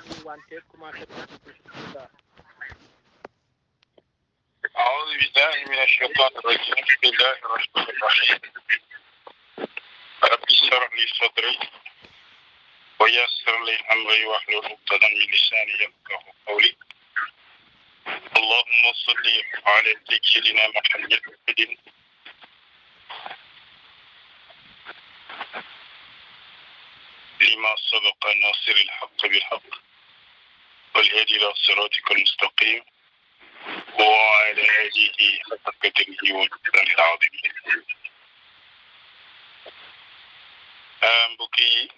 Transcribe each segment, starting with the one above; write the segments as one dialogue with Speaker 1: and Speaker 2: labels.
Speaker 1: wante commencé bismillah
Speaker 2: أعوذ بالله من الشيطان الرجيم بسم الله الرحمن الرحيم رب اشرح لي صدري ويسر لي أمري واحلل عقدة من لساني يفقه قولي اللهم صل على سيدنا محمد لما سبق ناصر الحق بالحق والهدي إلى صراطك المستقيم وعلى آله حق قدره والمقدار العظيم mbokk yi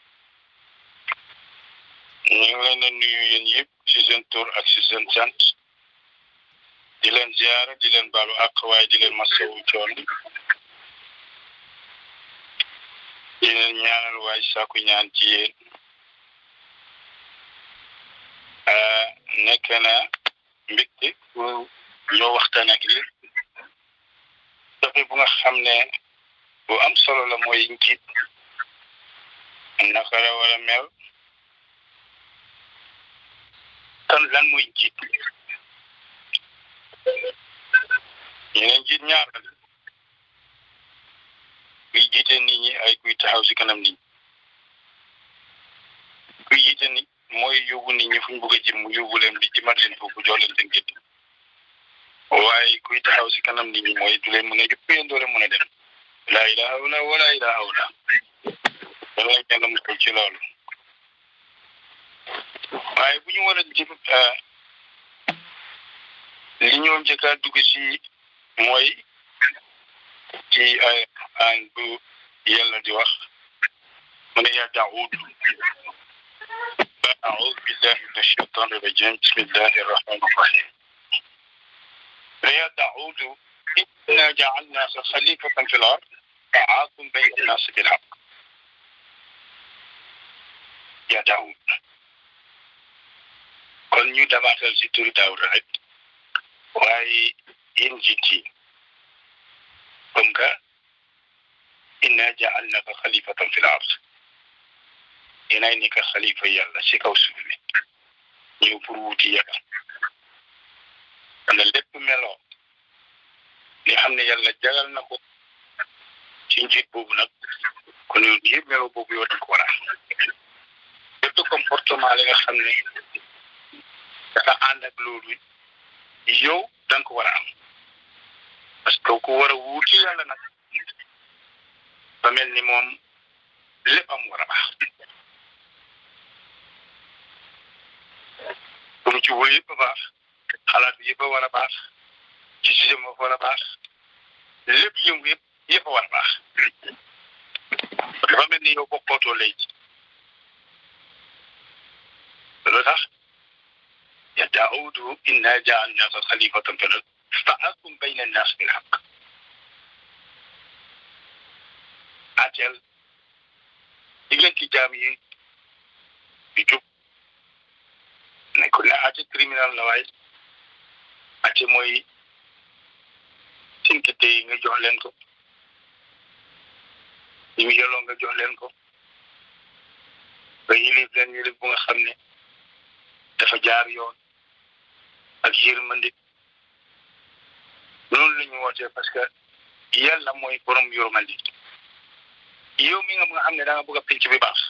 Speaker 2: ñu ngi leen a nuyu yéen yëpp ci seen tur ak ci seen sant di leen ziara di leen baalu àq waaye di leen masawu coono di leen ñaanal waaye saaku ñaan ci yéen nekk na mbégte ñoo waxtaan ak yéen dafa bu nga xam ne bu am solo la mooy njiit naka la war a mel kan lan mooy njiit ñu ne njiit ñaar la kuy jiite nit ñi ay kuy taxaw si kanam nit ñi kuy jiite nit mooy yóbbu nit ñi fu ñu bëgg a jëm mu yóbbu leen bi jëmal leen foofu jox leen seen gétt waaye kuy taxaw si kanam nit ñi mooy du leen mën a yóbbu yéen doo leen mën a dem laa ilaha illa wala ilaha illa dana la kenn musal ci loolu waaye bu ñu war a jëm li ñoo njëkk a dugg si mooy ci ay an bu yàlla di wax mu ne yaa daawud أعوذ بالله من الشيطان الرجيم بسم الله الرحمن الرحيم يا داود إنا جعلناك خليفة في الأرض فعاقم بين الناس بالحق يا داود kon ñu dabaatal si turi daawud rek waaye yéen jiit yi comme que inna ja'alnaka xalifatan fil ard yéenay nekk xalifa yàlla si kaw suuf bi ñëw pour wuti yàlla wala lépp meloo li xam ne yàlla jagal na ko ci njiit boobu nag kon yow yëpp meloo boobu yow da nga ko war a lépp comportement li nga xam ne dafa ànd ak loolu yow da nga ko war a am parce que ku war a wuuti yàlla nag ba mel ni moom lépp am war a baax comme ci wóor yëpp a baax xalaat bi yëpp a war a baax ci système a war a baax lépp yëngu yëpp yëpp a war a baax dafa mel ni yow bokkootoo léegi loolu tax ya daawudu inna jaalnaka xalifatan fil ard fahkum bayna annaas bil haqq ateel diggante jaam yi di jub nekkul ne ate criminal la waaye ate mooy sinkite yi nga jox leen ko yi mu yelloo nga jox leen ko nga yilif leen yilif bu nga xam ne dafa jaar yoon ak yërmande loolu la ñu wootee parce que yàlla mooy borom yërmande yow mi nga nga xam ne da nga bëgg a pinc bi baax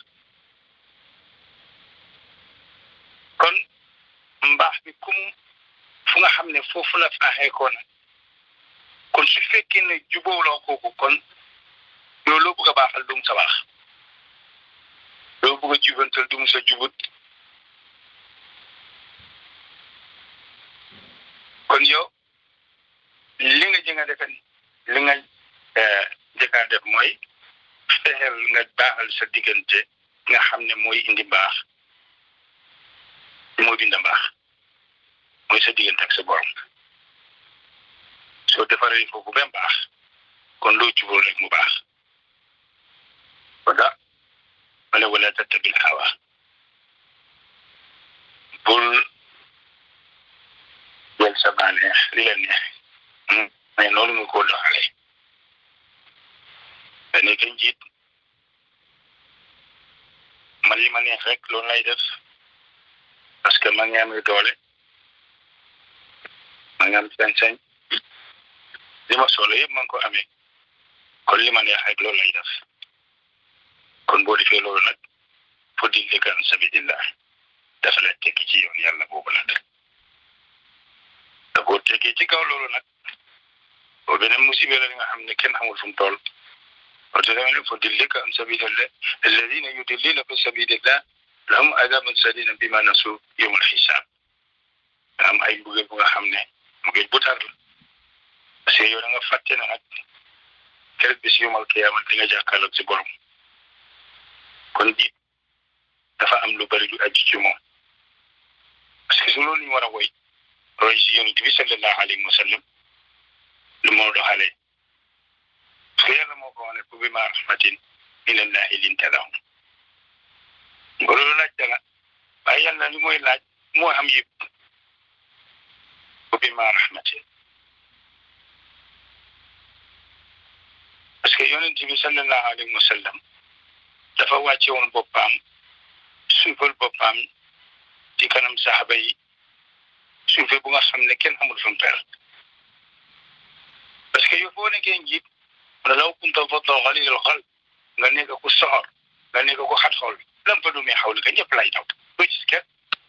Speaker 2: kon mbaax bi kum fu nga xam ne foofu la faaxee ko na kon su fekkee ne jubóoloo kooku kon yow loo bëgg a baaxal du mu sa baax loo bëgg a jubantal du mu sa jubut kon yow li nga jënga defen li nga jëkkaa def mooy fexeel nga baaxal sa diggante nga xam ne mooy indi baax mooy binda mbaax mooy sa diggante ak sa borom soo defaree foofu ba baax kon loo jubóol rek mu baax wala wala wala tattabil hawa bul jël sa bànneex li la neex mais noonu nga ko doxalee da nekk njiit man li ma neex rek loolu lay def que ma ngi amee doole ma ngi am sañ-sañ li ma soxla yëpp ma ngi ko amee kon li ma neex rek loolu lay def kon boo defee loolu nag fo dillika an sabilillah dafa la tekki ci yoon yàlla boobu nag te boo teggee ci kaw loolu nag boo beneen musibe la li nga xam ne kenn xamul fu mu toll wate dama ne fo dillika an sabilillah alladina yudillina fi sabilillah lahum adabun sadina bima nasu yawmal xisaab am ay mbugeel bu nga xam ne mbugeel bu tar la parce que yow da nga fàtte ne nag keroog bis yawmal qiyaama di nga jàkkaarloog ci borom kon jiit dafa am lu bari lu aju ci moom parce que su loolu ñu war a woy roy si yonent bi sallallahu alayhi wa sallam lu moo doxalee parce que yàlla moo ko wane bu bi ma rahmatin minallahi linta lahum loolu laaj dala waaye yàlla li mooy laaj moo am yëpp bu bi ma rahmatin parce que yonent bi sallallahu alayhi wa sallam dafa wàcce woon boppam suufal boppam ci kanam saxaba yi suufe bu nga xam ne kenn amul fu mu per parce que yow boo nekkee njiit wala law kunta faddan ghalidal qalb nga nekk ku soxor nga nekk ku xat xol lam fa dumee xawli ka ñëpp lay daw doo gis kenn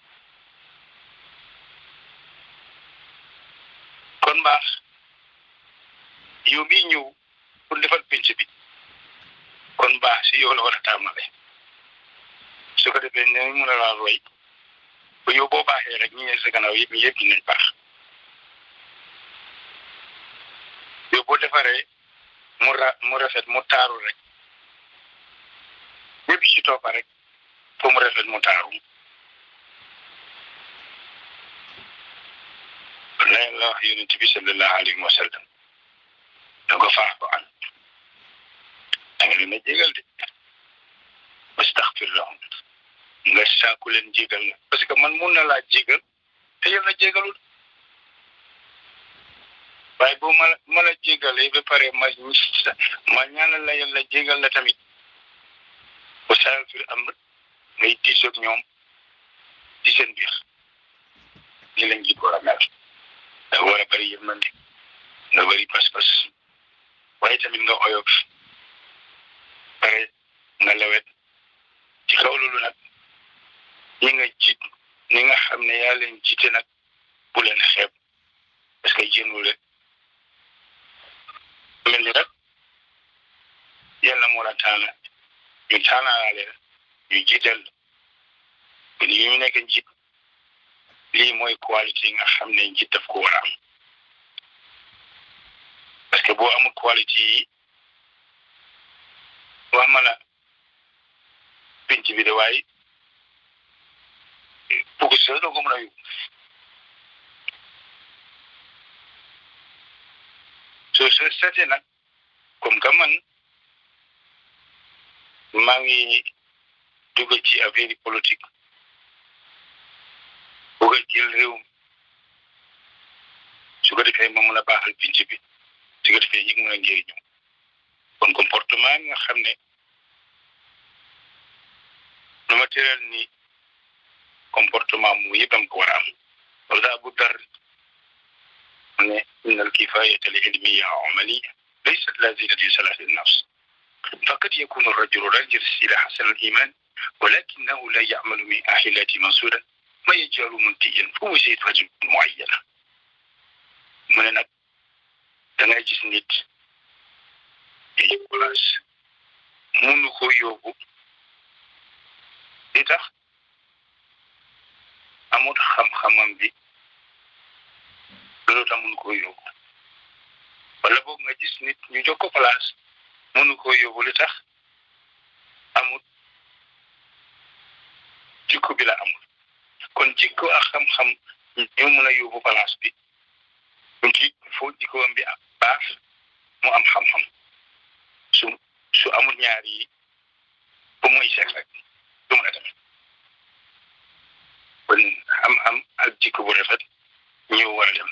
Speaker 2: kon mbaax yow bii ñëw pour defal penc bi kon mbaax si yow la war a tàmmale su ko defee ne mun a laa roy ba yow boo baaxee rek ñi ne sa gannaaw yëpp yëpp nañ baax yow boo defaree mu ra mu rafet mu taaru rek ñëpp ci toppa rek foo mu rafet mu taaru la yàlla wax yonent bi sallallahu alayhi wa sallam da ko faax ko an da nga leen a jégal de wastaxfir lahum nga saaku leen jégal la parce que man mun na laa jégal te yàlla jégalul waaye boo ma ma la jégalee ba pare ma ma ñaanal la yàlla jégal la tamit ba saa fi am ngay diisoog ñoom ci seen biir ñi lañ jiit war a mel da war a bëri yërmande nga bëri pas-pas waaye tamit nga oyof pare nga lewet ci kaw loolu nag ñi nga jiit ñi nga xam ne yaa leen jiite nag bu leen xeeb parce que jénnu leen mel ni rek yàlla moo la taana ñu taanaale la ñu jiital kon yi ñu nekk njiit lii mooy qualité yi nga xam ne njiit daf ko war a am parce que boo amul qualité yi wax ma la pinc bi de waaye bugg si doo ko mën a yóbbu soo soo seetee nag comme que man maa ngi dugg ci affaire politique bugg a jël réew su ko defee ma mën a baaxal pinc bi su ko defee ñi mën a njëriñu kon comportement nga xam ne nu ma tëral ni comportement mu yëpp am ko war a am wala bu dar ne inna alkifayata al ilmiya amaliya laysat lazina li salahi nafs فقد يكون الرجل رجل السلاح حسن الإيمان ولكنه لا يعمل من أحلات منصورا ما يجعل منتيا فهو زيد رجل معينة من نك dangay gis nit yi place munu ko yóbbu li tax amut xam-xamam bi loolu tax munu ko yóbbu wala boog nga gis nit ñu jox ko place munu ko yóbbu li tax amut jikko bi la amul kon jikko ak xam-xam ñoo mën a yóbbu place bi donc il faut jikkoom bi ak baax mu am xam-xam su su amul ñaar yi ba muy seet rek du mën a dem kon am-am ak jikko bu rafet ñëw war a dem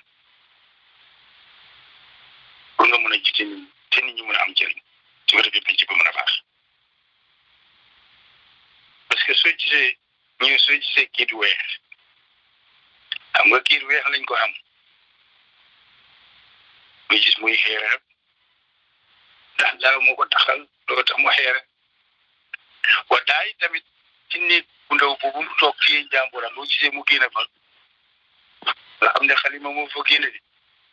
Speaker 2: pour nga mën a jiite nit te nit ñi mën a am njëriñ su ko defee penc ba mën a baax parce que soo gisee ñu soo gisee kii du weex xam nga kiir weex lañ ko xam nga gis muy xeere rek ndax daaw moo ko taxal loo tax mu xeere wa daay tamit ci néeg bu ndaw boobu mu toog ci njàmburam loo gisee mu génne fa nga xam ne xalima moo fa génne de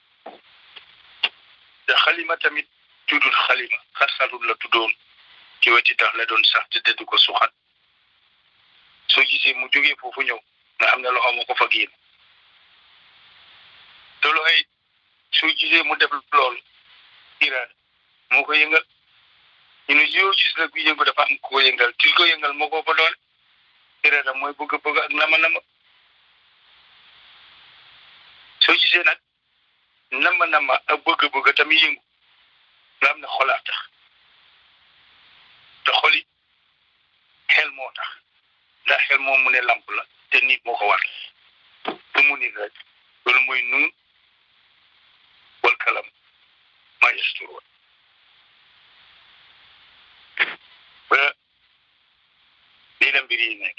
Speaker 2: te xalima tamit tuddul xalima xarxarul la tuddoon ci weti tax la doon sax te dëdd ko suxat soo gisee mu jógee foofu ñëw nga xam ne loxo moo ko fa génn te loxo yi soo gisee mu def loolu iraada moo ko yëngal ñu ne yoo gis nag bi yëngu dafa am ko yëngal ki ko yëngal moo ko fa doole iraada mooy bëgg bëgg ak nama nama soo gisee nag nama nama ak bëgg bëgg tamit yëngu nga xam ne xolaa tax te xoli xel moo tax ndax xel moom mu ne lamp la te nit moo ko war te mu nit rek loolu mooy nun wal kalam maa yasturoon ba lii la mbir yi nekk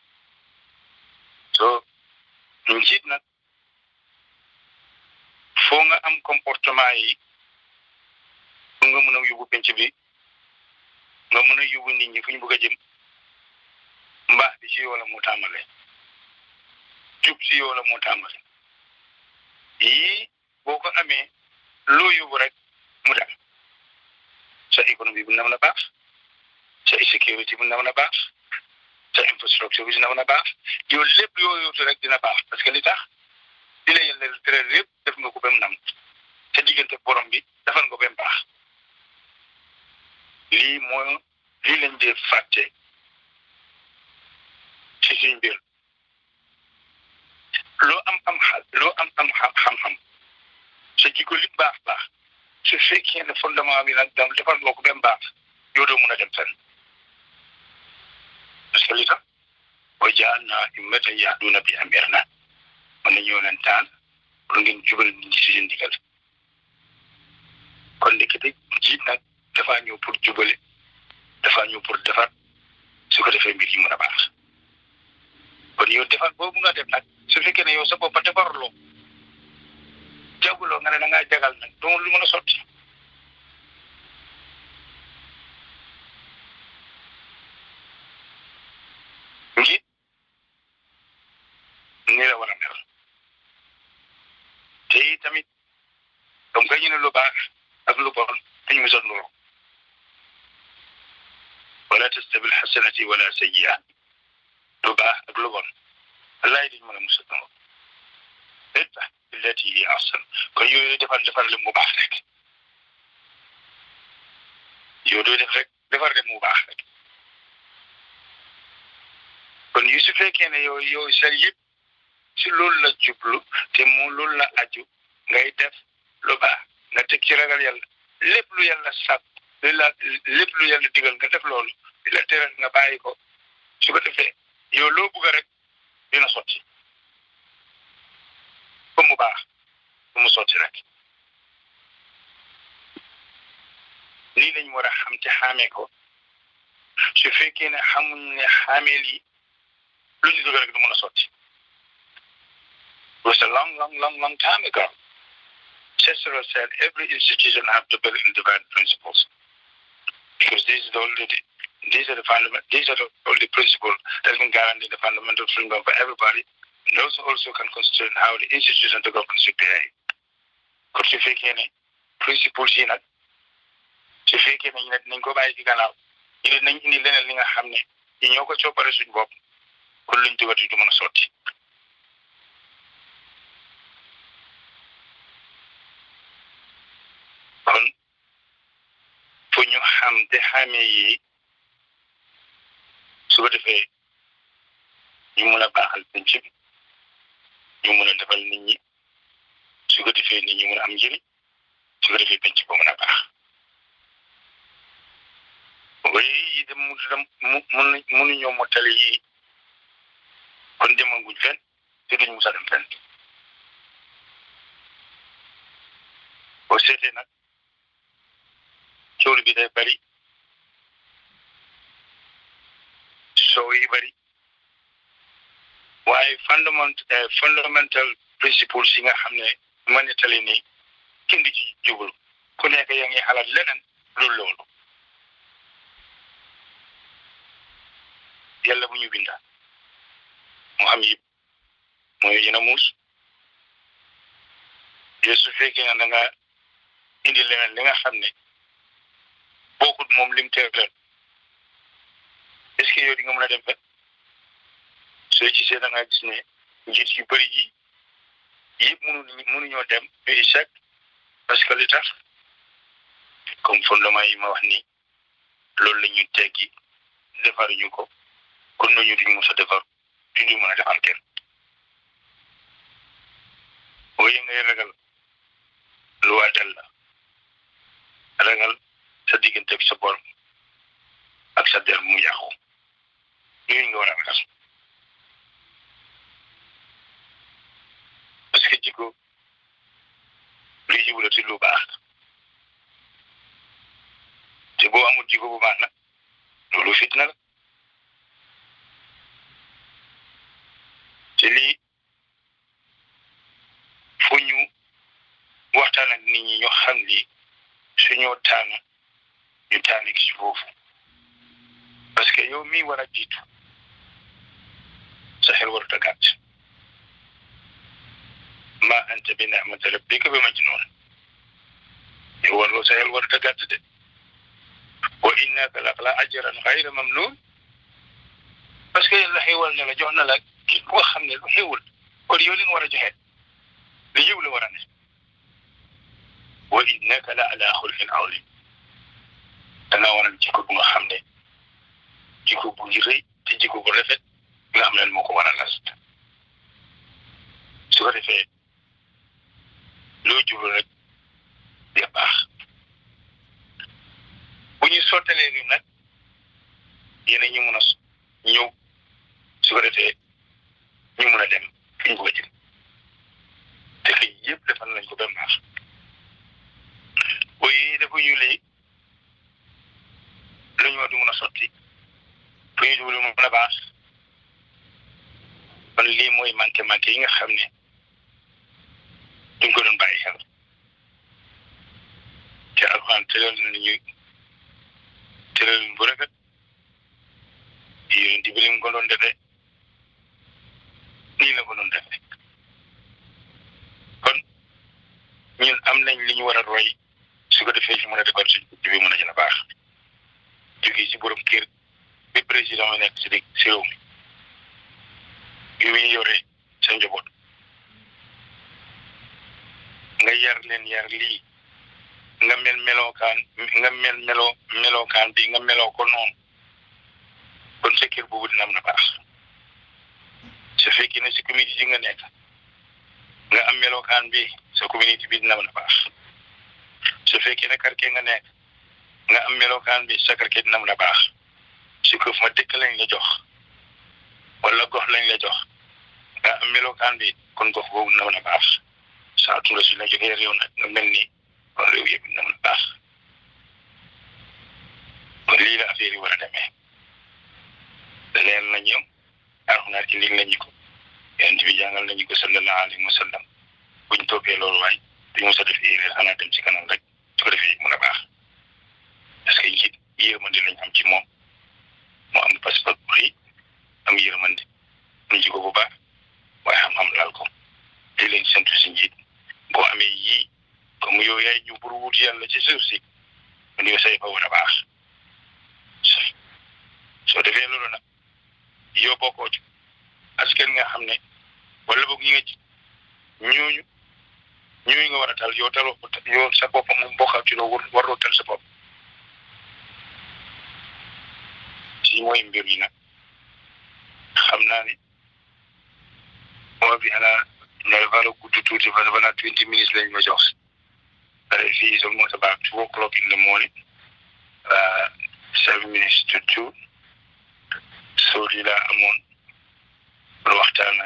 Speaker 2: so njiit nag foo nga am comportement yi fu nga mën a yóbbu penc bi nga mën a yóbbu nit ñi fu ñu bëgg a jëm mbaax bi ci yow la moo tàmbale jub ci yow la moo tàmbale yii boo ko amee loo yóbbu rek mu dem sa économie bi na mën a baax sa sécurité bi na mën a baax sa infrastructure bi dina mën a baax yow lépp yoo yóotu rek dina baax parce que li tax di la yàlla tere lépp def nga ko ba mu nam sa diggante borom bi defal nga ko ba mu baax lii mooy lii lañ dee fàtte ci suñ mbir loo am am xal loo am am xam-xam sa jikko li baax baax su fekkee ne fondement bi nag dam defal nga ko ba mu baax yow doo mun a dem fenn parce que li tax wa ja'alnaa ummatan yahduuna bi amrinaa mën na ñëw leen taan pour ngeen jubal nit ñi si seen digal kon ndekete jiit nag dafaa ñëw pour jubale dafaa ñëw pour defar su ko defee mbir yi mën a baax kon yow defar boobu nga def nag su fekkee ne yow sa bopp defarloo jaguloo nga ne da ngaa jagal nag doo lu mën a sotti njiit ni la war a mel te tamit comme que ñu ne lu baax ak lu bon dañu mos a nuroo wala tastabil xasanati wala sayyi'a lu baax ak lu bon laay dañu mën a mos a nuroo idfa billati hi ahsan kon yooyu defar defar leen mu baax rek yow doo def rek defar leen mu baax rek kon yu su fekkee ne yow yow sa yëpp si loolu la jublu te mu loolu la aju ngay def lu baax nga teg ci ragal yàlla lépp lu yàlla sàkk lu la lépp lu yàlla digal nga def loolu di la teral nga bàyyi ko su ko defee yow loo bugg rek dina sotti ba mu baax ba mu sotti rek lii lañ war a xam te xaamee ko su fekkee ne xamuñ ne xaamee lii lu ñu dugg rek du mën a sotti It was a long, long, long, long time ago. Cicero said every institution have to build in divine principles because these are the only these are the fundament these are the only principles that can guarantee the fundamental freedom for everybody. And those also can constrain how the institution to government should behave. kon su fekkee ne principles yi nag su fekkee ne ñu ne dinañ ko bàyyi ci gannaaw ñu ne nañ indi leneen li nga xam ne ñi ñoo ko coopare suñ bopp kon luñ dugati du mën a sotti. kon fu ñu xam te xamee yi su ko defee ñu mun a baaxal penc bi ñu mun a defal nit ñi su ko defee nit ñi mun a am njëriñ su ko defee penc ba mun a baax waaye yi dem mu dem mu mun mënuñoo mottali yi kon demaguñ fenn te duñ mus a dem fenn boo seetee nag coow bi day bari soow yi bari waaye fondament fundamental principles yi nga xam ne ma nettali ni kenn di ci jublu ku nekk yaa ngi xalaat leneen lu loolu yàlla bu ñu binda mu am yëpp mooy yéen a muus yow su fekkee ne da nga indi leneen li nga xam ne bokkut moom lim teeral est-ce que yow di nga mën a dem fet soo gisee da nga gis ne njiit yu bëri yi yëpp mënu mënuñoo dem ñu échec parce que li tax comme fondement yi ma wax ni loolu la ñu teggi defaruñu ko kon ñooñu duñ mos a defar duñu mën a defal kenn booy ngay ragal lu waa del la ragal sa diggante ak sa borom ak sa der mu yàqu yooyu nga war a ragal parce que jikko luy jublu ci lu baax te boo amul jikko bu baax nag loolu fitna la te lii fu ñu waxtaan ak nit ñi ñoo xam lii suñoo tànn ñu tànn ci foofu parce que yow mii war a jiitu sa xel warut a gàtt ma anta bi ni'mati rabbika bi majnun yow warloo sa xel warut a gàtt de wa innaka la ala ajran xayra mamnun parce que yàlla xéwal ne la jox na la ki ko xam ne lu xéwul kon yow li nga war a joxe li yiw la war a ne wa innaka la ala xulqin azim dangaa war a jikko bu nga xam ne jikko bu rëy te jikko bu rafet nga xam ne moo ko war a las su ko defee loo jublu rek de baax bu ñu sottalee ni nag yéen ñu mun a ñëw su ko defee ñu mun a dem fi ñu bëgg a jëm te xëy yëpp defal nañ ko ba baax booy dafa ñu lii lu ñu war di mun a sotti fu ñu jublu mu mun a baax kon lii mooy manqué manqué yi nga xam ne duñ ko doon bàyyi xel te alxuraan tëral na ni ñuy tëral bu rafet yonent bi li mu ko doon defee nii la ko doon defee kon ñun am nañ li ñu war a roy su ko defee ñu mën a defar suñ bi mën a gën a baax jógee ci borom kër bi président mi nekk si di si réew mi yu muy yore sa njaboot nga yar leen yar lii nga mel melookaan nga mel meloo melookaan bi nga meloo ko noonu kon sa kër boobu dina am na baax su fekkee ne si communauté ji nga nekk nga am melookaan bi sa communauté bi dina am na baax su fekkee ne quartier nga nekk nga am melookaan bi sa quartier dina am na baax su ko ma dëkk lañ la jox wala gox lañ la jox nga am melookaan bi kon gox boobu dina mën a baax saa tura su la jógee réew nag nga mel ni kon réew yëpp dina mën a baax kon lii la affaire yi war a demee leer na ñoom alxuraan ci ndig nañu ko yonent bi jàngal nañu ko sallallahu alayhi wa sallam buñ toppee loolu waay duñ mos a def erreur xanaa dem ci kanam rek su ko defee mën a baax parce que njiit yërmande lañ am ci moom moo am passeport bu rëy am yërmande ñu ji ko bu baax waaye xam-xam laal ko di leen sentu si njiit boo amee yii comme yow yaay ñu bur wut yàlla ci suuf si man yow say fa war a baax soo defee loolu nag yow bokkoo ci askan nga xam ne wala boog ñi nga ci ñooñu ñooñu nga war a tal yow taloo ko yow sa bopp moom bokkal ci loo waroo tal sa bopp si mooy mbir yi nag xam naa ne moo bi xanaa ne vala gudd tuuti parce que balaa twenty minutes lañ ma jox pare fii is almost about two o'clock in the morning uh, seven minutes to two so lii laa amoon pour waxtaan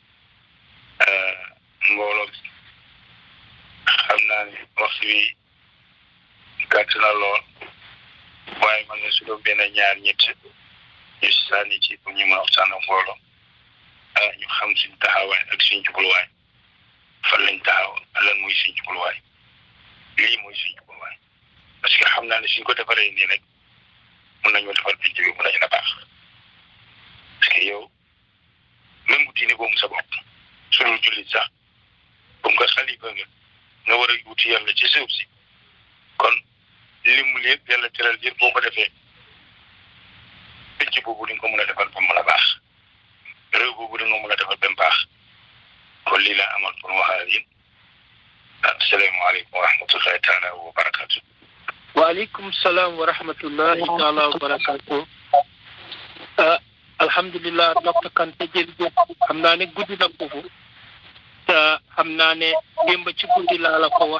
Speaker 2: mbooloo xam naa ne waxtu bi gàtt na lool waaye man ne su doon benn ñaar ñett ñu sànni ci pour ñu mën a waxtaan ak mbooloo ah ñu xam suñ taxawaay ak suñ jubluwaay fan lañ taxaw lan mooy suñ jubluwaay lii mooy suñ jubluwaay parce que xam naa ne suñ ko defaree nii rek mun nañoo defar picc bi mun nañu la baax parce que yow même bu diine boobu sa bopp suñu jullit sax comme nga xalifa nga nga war a wuti yàlla ci suuf si kon li mu lépp yàlla teral yëpp boo ko defee picc boobu di nga ko mën a defal ba mu la baax réew boobu di nga mën a defal ba mu baax kon lii laa amal pour wax ak yéen asalaamaaleykum wa rahmatullahi taala wa barakatu
Speaker 1: waaleykum salaam wa rahmatullahi taala wa barakatu ah alhamdulilah docteur Kanté jërëjëf xam naa ne guddi na foofu te xam naa ne démb ci guddi laa la ko wax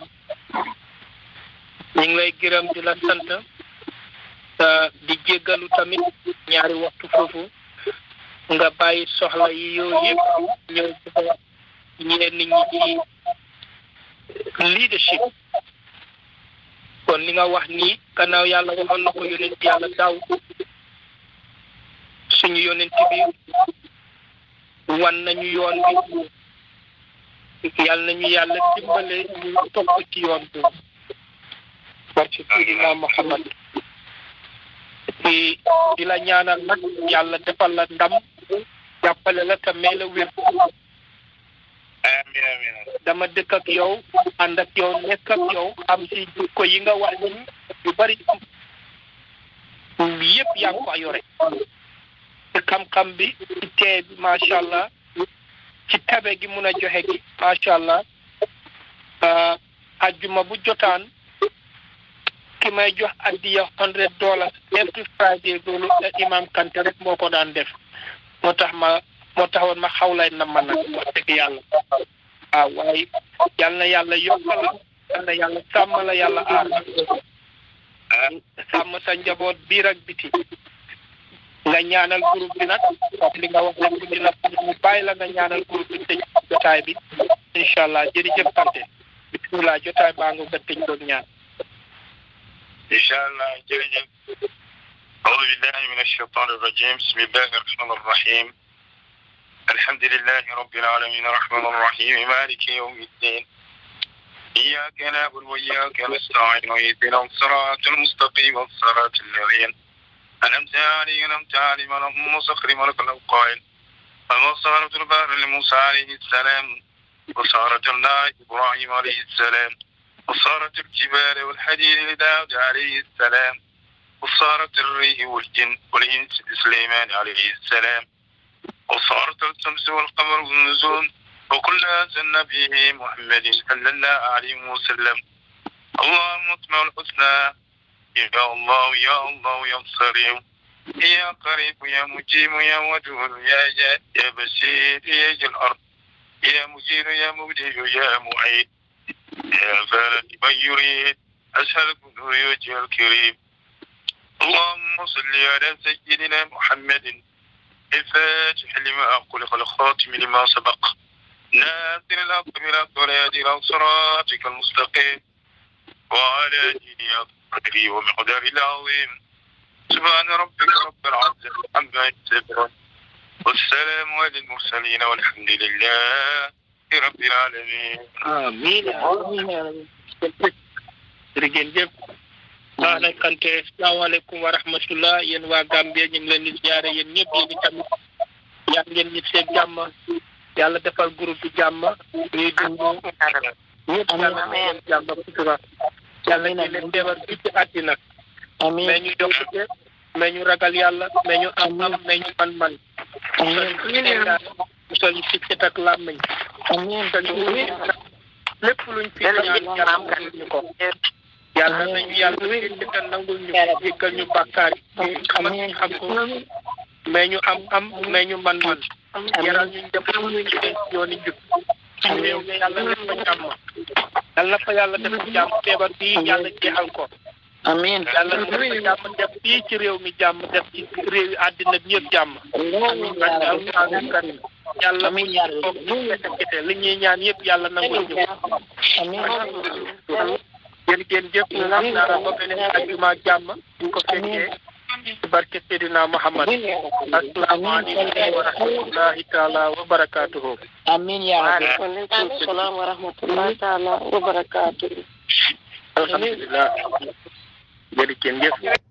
Speaker 1: ñu ngi lay gërëm di la sant te di jéggalu tamit ñaari waxtu foofu nga bàyyi soxla yi yooyu yëpp ñëw ñeen nit ñi ci leadership kon li nga wax nii gannaaw yàlla waxoon na ko yonent yàlla daaw suñu yonent bi wan nañu yoon bi yàlla nañu yàlla dimbale ñu topp ci yoon bi barke Seydina Muhammad di di la ñaanal nag yàlla defal la ndam jàppale la te may la wér
Speaker 2: amiin amiin
Speaker 1: dama dëkk ak yow ànd ak yow nekk ak yow am si jikko yi nga wax ni yu bari yëpp yaa ngi ko yore ci xam-xam bi ci tee bi macha allah ci tabe gi mun a joxe gi macha allah ajjuma bu jotaan ki may jox addiya hundred dollars every Friday loolu imam Kanté rek moo ko daan def moo tax ma moo taxoon ma xaw lay na ma nag wax dëgg yàlla waaw waaye yal na yàlla yokk la yal na yàlla sàmm la yàlla aar la sàmm sa njaboot biir ak biti nga ñaanal groupe bi nag comme li nga wax rek guddi na ñu bàyyi la nga ñaanal groupe bi tëj jotaay bi incha allah jërëjëf Kanté bisimilah jotaay baa nga ko tëj doon ñaan
Speaker 2: incha allah jërëjëf أعوذ بالله من الشيطان الرجيم بسم الله الرحمن الرحيم الحمد لله رب العالمين الرحمن الرحيم مالك يوم الدين إياك نعبد وإياك نستعين واهدنا الصراط المستقيم الصراط الذين أنعمت عليهم أنعمت عليهم اللهم مسخر ملك القائل وما صارت البحر لموسى عليه السلام وصارت النار إبراهيم عليه السلام وصارت الجبال والحديد لداود عليه السلام وصارت الريح والجن والإنس لسليمان عليه السلام وصارت الشمس والقمر والنجوم وكل أنزلنا به محمد صلى الله عليه وسلم اللهم اطمع الحسنى يا الله يا الله يا صريم يا قريب يا مجيب يا ودود يا جاد يا بشير يا ذي الأرض يا مجير يا مبدئ يا معيد يا فارد من يريد أسألك نور وجه الكريم اللهم صل على سيدنا محمد الفاتح لما أقول الخاتم لما سبق ناصر الحق بالحق والهادي إلى صراطك المستقيم وعلى آله قدره ومقداره العظيم سبحان ربك رب العزة عما يصفون والسلام على المرسلين والحمد لله رب العالمين
Speaker 1: amiin amiin jërëjëf baax na Kanté salaamaaleykum wa rahmatullah yéen waa Gambie ñu ngi leen di ziare yéen ñëpp yéen itamit yaa ngeen ñib seen jàmm yàlla defal groupe bi jàmm ñuy dund ñëpp yàlla defal jàmm sutura yàlla ñu leen feebar bi ci àddina mais ñu yokkute mais ñu ragal yàlla mais ñu am am mais ñu man man musal ñu ci cet ak làmmiñ lépp luñ fi ñaan yàlla nangul ñu ko yàlla nañu yàlla te nangul ñu ko jéggal ñu bàkkaar yi ñu xam ak ñu xam ko mais ñu am am mais ñu man man yaral ñu def ñu ci yooni jub suñu réew mi yàlla def fa jàmm yàlla na fa yàlla def jàmm feebar bii yàlla jeexal ko
Speaker 3: amiin
Speaker 1: yàlla def fa jàmm def fii ci réew mi jàmm def ci réew yi àddina bi yëpp jàmm amiin alquran karim yàlla mu toog ñu kete kete li ñuy ñaan yëpp yàlla nangul ñu yéen ngeen jëf ñu xam naa ba beneen ajuma jàmm ñu ko fekkee ci barke Seydina Muhammad asalaamaaleykum wa rahmatullahi taala wa barakatuhu
Speaker 3: amin ya rabbi
Speaker 4: waaleykum salaam wa rahmatullahi taala wa barakaatu.
Speaker 1: alhamdulillah jërëjëf